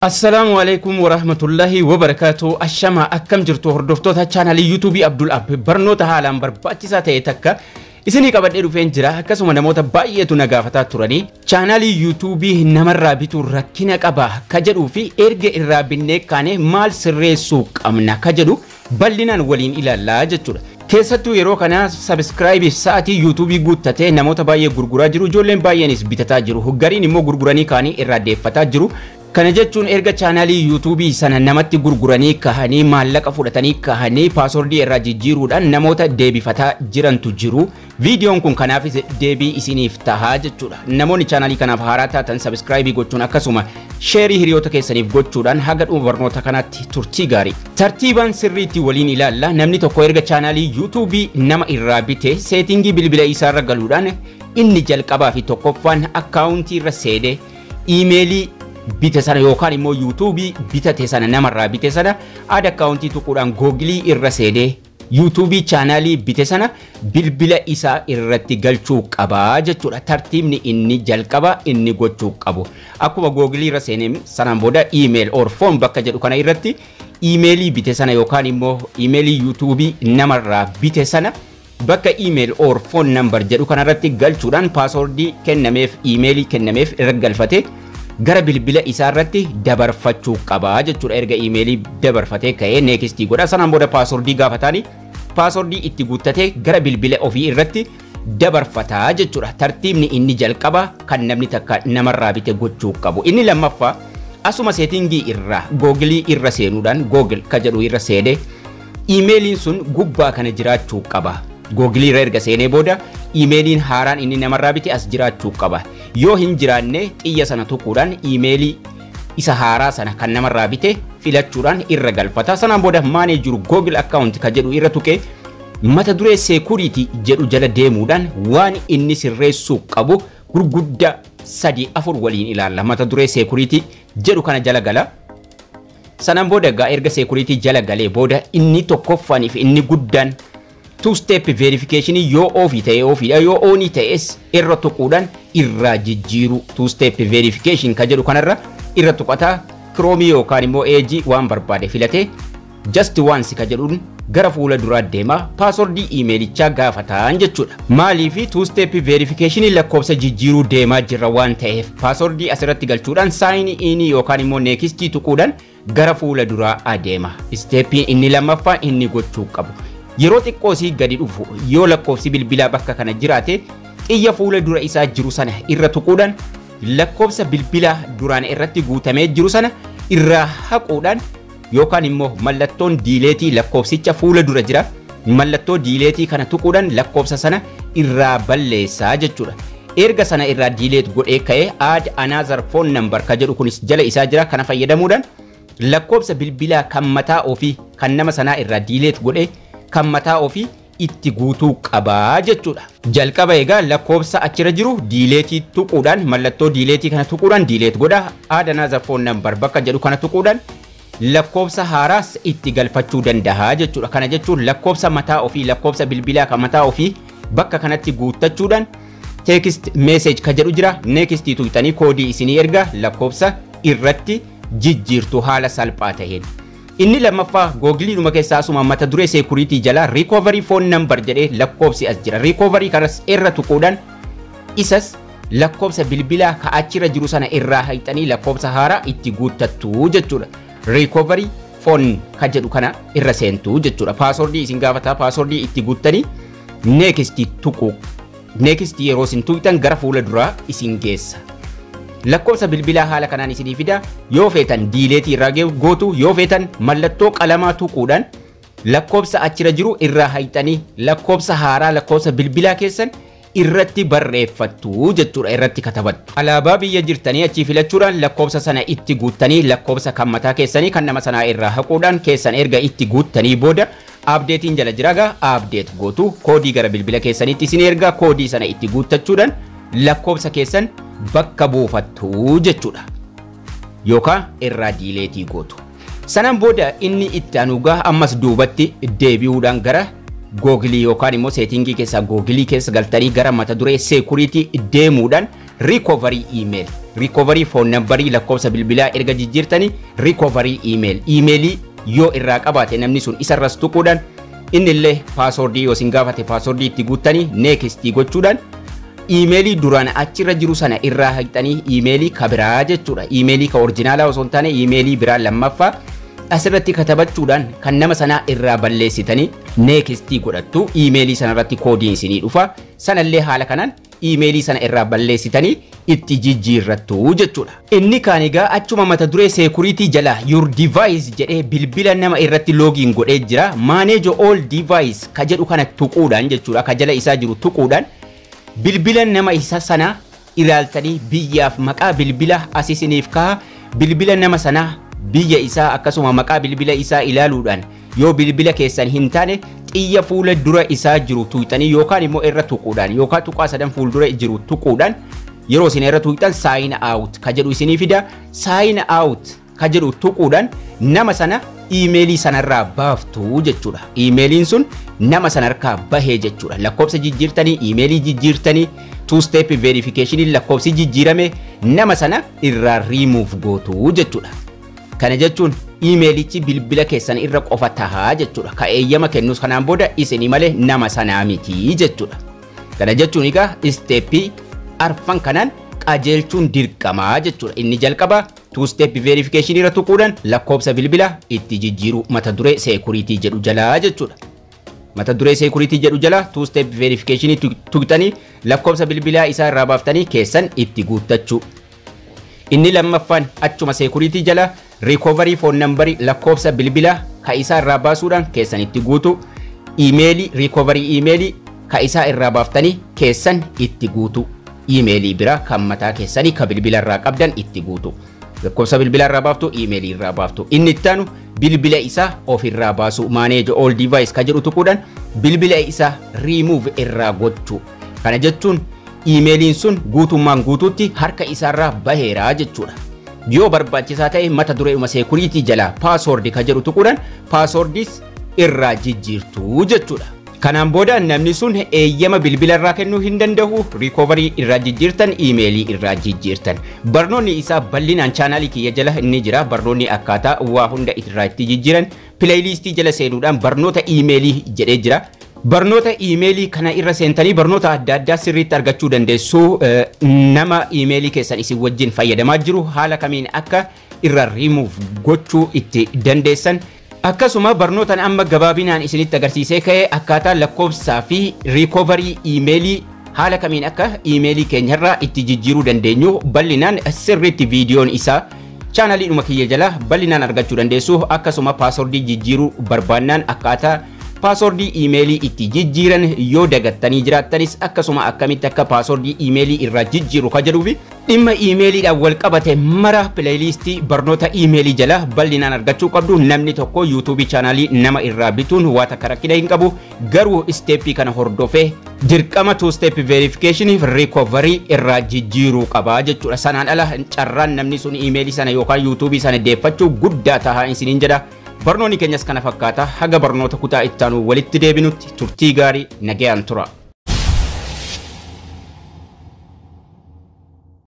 Assalaamu alaikum warahmatullahi wabarakaatu ashama akkam jirtu hordoftoota chaanalii yuutuubii Abdul Ab barnoota haalaan barbaachisaa ta'e takka isinii qabadhee dhufeen jira akkasuma namoota baay'eetu na gaafataa turanii chaanalii yuutuubii namarraa bituu rakkina qaba ka jedhuu fi erga irraa binnee kaane maal sirreessuu qabna ka jedhu bal'inaan waliin ilaallaa jechuudha. Keessattuu yeroo kana sabiskiraayibii sa'atii yuutuubii guuttatee namoota baay'ee gurguraa jiru ijoolleen baay'eenis bitataa jiru gariin immoo gurguranii kaanii irraa deeffataa jiru Kana jechuun erga chaanaalii yuutuubii sana namatti gurguranii kahanii maallaqa fudhatanii kahanii paaswordii irraa jijjiiruudhaan namoota deebifataa jirantu jiru. Viidiyoon kun kanaafis deebii isiniif tahaa jechuudha. Namoonni chaanaalii kanaaf haaraa taatan sabiskiraayibii gochuun akkasuma sheerii hiriyoota keessaniif gochuudhaan haga dhuma barnoota kanaatti turtii gaarii. Tartiibaan sirriitti waliin ilaalla namni tokko erga chaanaalii yuutuubii nama irraa bite seetingii bilbila isaarra galuudhaan inni jalqabaa fi tokkoffaan akkaawuntii irra seenee iimeelii bite sana yookaan immoo yuutuubii bitate sana namarraa bite sana aada akkaawuntii tuquudhaan googilii irra seenee yuutuubii chaanaalii bite sana bilbila isaa irratti galchuu qabaa jechuudha tartiibni inni jalqaba inni gochuu qabu akkuma googilii irra seenee sanaan booda iimeel or foon bakka jedhu kana irratti iimeelii bite sana yookaan immoo iimeelii yuutuubii namarraa bite sana bakka iimeel or foon nambar jedhu kanarratti galchuudhaan paaswordii kennameef iimeelii kennameef irra galfatee gara bilbila isaa irratti dabarfachuu qabaa jechuudha erga iimeelii dabarfatee ka'ee neekistii godha sanaan booda paaswordii gaafataani paaswordii itti guuttatee gara bilbila ofii irratti dabarfataa jechuudha tartiibni inni jalqaba kan namni takka namarraa bite gochuu qabu inni lammaffaa asuma seetingii irraa googilii irra seenuudhaan googil ka jedhu irra seenee iimeeliin sun gubbaa kana jiraachuu qaba googilii irra erga seenee booda iimeeliin haaraan inni namarraa bite as jiraachuu qaba yoo hin jiraanne xiyya sana tuquudhaan iimeelii isa haaraa sana kan namarraa bite filachuudhaan irra galfata sanaan booda maanee jiru googil akkaawunti ka jedhu irra tuqee mata duree seekuriitii jedhu jala deemuudhaan waan inni sirreessuu qabu gurguddaa sadii afur waliin ilaalla mata duree seekuriitii jedhu kana jala gala sanaan booda egaa erga seekuriitii jala galee booda inni tokkoffaaniif inni guddaan two step verification yoo ofii ta'e ofiidha yoo oonii ta'es irra tuquudhaan irraa jijjiiru two step verification ka jedhu kanarra irra tuqataa kiroomii yookaan immoo eejii waan barbaade filatee just once ka jedhuun gara fuula duraa deema paaswordii iimeelichaa gaafataan jechuudha. Maaliifi two step verification lakkoofsa jijjiiruu deemaa jirra waan ta'eef paaswordii asirratti galchuudhaan saayinii inii yookaan immoo neekistii tuquudhaan gara fuula duraa adeema. Isteeppiin inni lammaffaa inni gochuu qabu. yeroo xiqqoosii gadi dhufu yoo lakkoofsi bilbilaa bakka kana jiraate xiyya fuula dura isaa jiru sana irra tuquudhaan lakkoofsa bilbilaa duraan irratti guutamee jiru sana irraa haquudhaan yookaan immoo mallattoon diileetii lakkoofsicha fuula dura jira mallattoo diileetii kana tuquudhaan lakkoofsa sana irraa balleessaa jechuudha. Erga sana irraa diileet godhee ka'ee aad anaazar foon nambar ka jedhu kunis jala isaa jira kana fayyadamuudhaan lakkoofsa bilbilaa kan mataa ofii kan nama sanaa irraa diileet godhee kan mataa ofii itti guutuu qabaa jechuudha. Jalqaba egaa lakkoofsa achirra jiru diileetii tuquudhaan mallattoo diileetii kana tuquudhaan diileet godha aadanaa zarfoon nambar bakka jedhu kana tuquudhaan lakkoofsa haaraas itti galfachuu danda'a jechuudha. Kana jechuun lakkoofsa mataa ofii lakkoofsa bilbilaa kan mataa ofii bakka kanatti guuttachuudhaan teekist meeseej ka jedhu jira neekistii tuqxanii koodii isinii erga lakkoofsa irratti jijjiirtu haala salphaa ta'een. Inni lammaffaa googiliidhuma keessaa asuma mata duree seekuriitii jala riikoovarii foon nambar jedhee lakkoofsi as jira. Riikoovarii kanas irra tuquudhaan isas lakkoofsa bilbilaa ka achirra jiru sana irraa haqxanii lakkoofsa haaraa itti guuttattu jechuudha. Riikoovarii foon ka jedhu kana irra seentu jechuudha. Paaswordii isin gaafataa paaswordii itti guuttanii neekistii tuqu. Neekistii yeroo isin tuqxan gara fuula duraa isin geessa. lakkoofsa bilbilaa haala kanaan isinii fida yoo feetan diileetii irraa gootu yoo feetan mallattoo qalamaa tuquudhaan lakkoofsa achira jiru irraa haqxanii lakkoofsa haaraa lakkoofsa bilbilaa keessan irratti barreeffattu jechuudha irratti katabattu. Alaabaa biyya jirtanii achii filachuudhaan lakkoofsa sana itti guuttanii lakkoofsa kan mataa keessanii kan nama sanaa irraa haquudhaan keessan erga itti guuttanii booda abdeetiin jala jiragaa abdeet gootu koodii gara bilbila keessaniitti isin ergaa koodii sana itti guuttachuudhaan lakkoofsa keessan bakka buufattu jechuudha. Yookaan irraa diileetii gootu. Sanaan booda inni itti anuugaa ammas duubatti deebi'uudhaan gara googilii yookaan immoo seetingii keessaa googilii keessa galtanii gara mata duree seekuriitii deemuudhaan riikoovarii iimeel rikovarii foon nambarii lakkoofsa bilbilaa erga jijjiirtanii rikovarii iimeeli iimeelii yoo irraa qabaate namni sun isarras tuquudhaan inni illee paasoordii yoo isin gaafate paasoordii itti guuttanii neekistii gochuudhaan iimeelii duraan achirra jiru sana irraa haqxanii iimeelii ka biraa jechuudha iimeelii ka orjinaalaa osoo hin taane iimeelii biraa lammaffaa asirratti katabachuudhaan kan nama sanaa irraa balleessitanii neekistii godhattu iimeelii sanarratti koodiin isinii dhufa sanallee haala kanaan iimeelii sana irraa balleessitanii itti jijjiirrattu jechuudha. Inni kaan egaa achuma mata duree seekuriitii jala your device jedhee bilbila nama irratti loogiin godhee jira manage all device ka jedhu kana tuquudhaan jechuudha ka jala isaa jiru tuquudhaan bilbila nama isa sana ilaaltanii biyyaaf maqaa bilbila asisiniif kaha bilbila nama sanaa biyya isaa akkasuma maqaa bilbila isaa ilaaluudhaan yoo bilbila keessan hin taane xiyya fuula dura isaa jiru tuqxanii yookaan immoo irra tuquudhaan yookaan tuqaa sadan fuuldura jiru tuquudhaan yeroo isin irra tuqxan saayina aawut ka jedhu isinii fida saayina aawut ka jedhu tuquudhaan nama sana iimeelii sanarraa baaftu jechuudha. Iimeeliin sun nama sanarkaa bahee jechuudha. Lakkoofsa jijjiirtanii iimeelii jijjiirtanii two step verification lakkoofsi jijjiirame nama sana irraa riimuuf gootu jechuudha. Kana jechuun iimeelichi bilbila keessan irra qofa tahaa jechuudha. Ka eeyyama kennus kanaan booda isinii malee nama sanaa miti jechuudha. Kana jechuun egaa isteeppii arfan kanaan qajeelchuun dirqamaa jechuudha. Inni jalqaba two step verification irra tuquudhaan lakkoofsa bilbila itti jijjiiru mata duree seekuriitii jedhu jalaa jechuudha. Mata duree seekuriitii jedhu jala two step verification tuqxanii lakkoofsa bilbilaa isaa irraa baaftanii keessan itti guuttachuu. Inni lammaffaan achuma seekuriitii jala rikovarii foon nambarii lakkoofsa bilbilaa ka isaa irraa baasuudhaan keessan itti guutu. Iimeelii rikovarii iimeelii ka isaa irraa baaftanii keessan itti guutu. Iimeelii biraa kan mataa keessanii ka bilbila irraa qabdan itti guutu. lakkoofsa bilbila irraa baaftu iimeelii irraa baaftu inni ittaanu bilbila isaa of irraa baasu maaneej all device ka jedhu tuquudhaan bilbila isaa riimuuf irraa gochuu kana jechuun iimeeliin sun guutummaan guutuutti harka isaarraa baheeraa jechuudha. Yoo barbaachisaa ta'e mata dureedhuma seekuriitii jalaa paasoordi ka jedhu tuquudhaan paasoordis irraa jijjiirtu jechuudha. Kanaan booda namni sun eeyyama bilbila irraa kennuu hin danda'u rikovarii irraa jijjiirtan iimeelii irraa jijjiirtan. Barnoonni isaa bal'inaan chaanaalii kiyya jala inni jira barnoonni akkaataa waa hunda irraa itti jijjiiran pileeyiliistii jala seenuudhaan barnoota iimeelii jedhee jira. Barnoota iimeelii kana irra seentanii barnoota adda addaa sirriitti argachuu dandeessu nama iimeelii keessan isin wajjin fayyadamaa jiru haala kamiin akka irra riimuuf gochuu itti dandeessan. Akkasuma barnootaan amma gabaabinaan isinitti agarsiisee ka'ee akkaataa lakkoofsaa fi riikovarii iimeelii haala kamiin akka iimeelii keenyarraa itti jijjiiruu dandeenyu bal'inaan sirriitti viidiyoon isaa chaanaliidhuma kiyya jala bal'inaan argachuu dandeessu akkasuma paasoordii jijjiiruu barbaannaan akkaataa paasoordii iimeelii itti jijjiiran yoo dagattanii jiraattanis akkasuma akkamitti akka paasoordii iimeelii irraa jijjiiru ka jedhuufi dhimma iimeeliidhaan wal qabate mara pileeyiliistii barnoota iimeelii jala bal'inaan argachuu qabdu namni tokko yuutuubii chaanaalii nama irraa bituun waa takka rakkina hin qabu garuu isteeppii kana hordofee dirqama two step verification recovery irraa jijjiiruu qaba jechuudha sanaan ala carraan namni sun iimeelii sana yookaan yuutuubii sana deeffachuu guddaa tahaa isiniin jedha barnoonni keenyas kana fakkaata haga barnoota kutaa ittaanu walitti deebinutti turtii gaarii nagayaan tura.